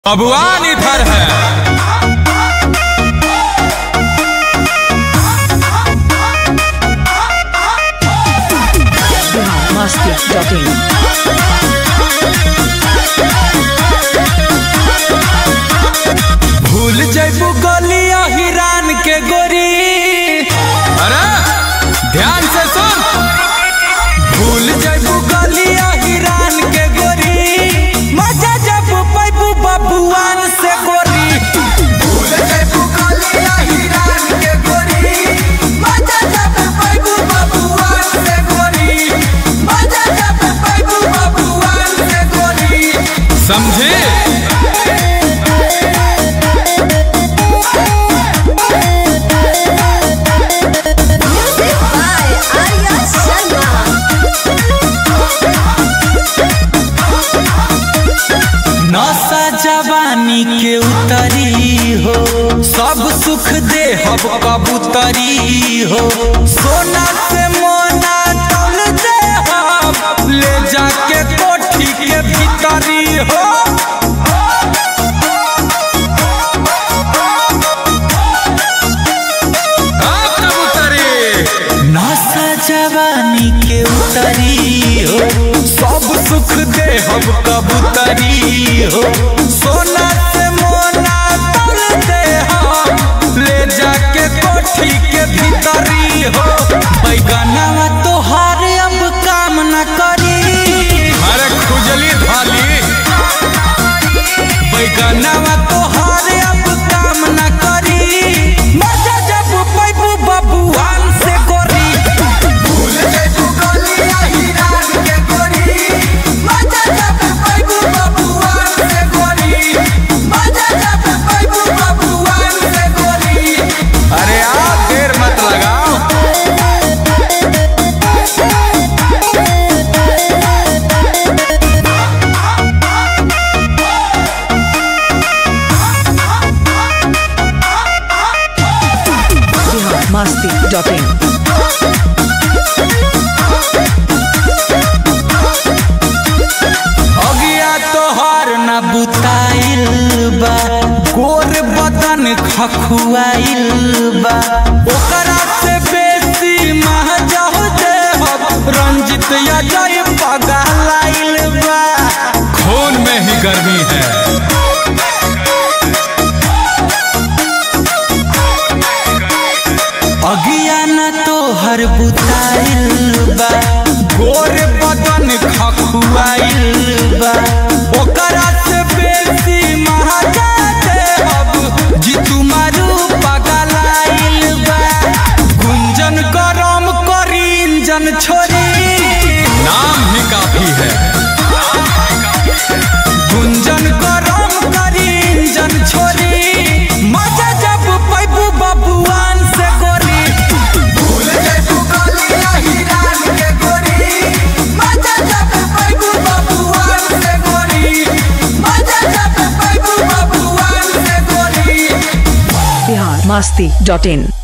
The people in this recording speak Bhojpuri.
अबुआन इधर है biharmasti.in भूल जैबू गलिया हिरान के गोरी अरे ध्यान से सुन भूल जैबू गलिया हिरान के गोरी मजा जब पैबू बबुआन से गोरी भूल जैबू गलिया हिरान के गोरी मजा जब पैबू बबुआन से गोरी मजा जब पैबू बबुआन से गोरी समझे Music by Arya Sharma. नशा जवानी के उतरी हो सब सुख दे हब कबूतरी हो सोना से मोना तौल दे हम ले जाके कोठी के भीतरी हो हाँ, कबूतरी। नशा जवानी के उतरी हो सब सुख दे हम कबूतरी हो सोना से मोना तल दे हम ले जाके कोठी के भीतरी हो बैगनवा तोहार अब काम न करी अरे खुजली धाली बैगनवा तोहार अब काम न करी मजा जब पैबू बबुआन से गोरी भूल जैबू गलिया हिरान के गोरी मजा जब पैबू बबुआन से गोरी मजा जब पैबू बबुआन से गोरी अरे आप देर मत लगाओ biharmasti.in अगिया तोहर न बुताइल बा गोर बदन खखुआइल बा ओकरा से बेसी महजह दे रंजित अजय पगलाइल बा खून में ही गर्मी है अगिया न तोहर बुताइल बा गोर बदन खखुआइल बा ओकरा से बेसी महाजा देहब जी तुम्हारू पगलाइल बा गुंजन गरम करी इंजन छोरी नाम ही काफी है गुंजन गरम करी इंजन छोरी मजा जब पैबू बबुआन से गोरी भूल जैबू गलिया हिरान के गोरी मजा जब पैबू बबुआन से गोरी मजा जब पैबू बबुआन से गोरी biharmasti.in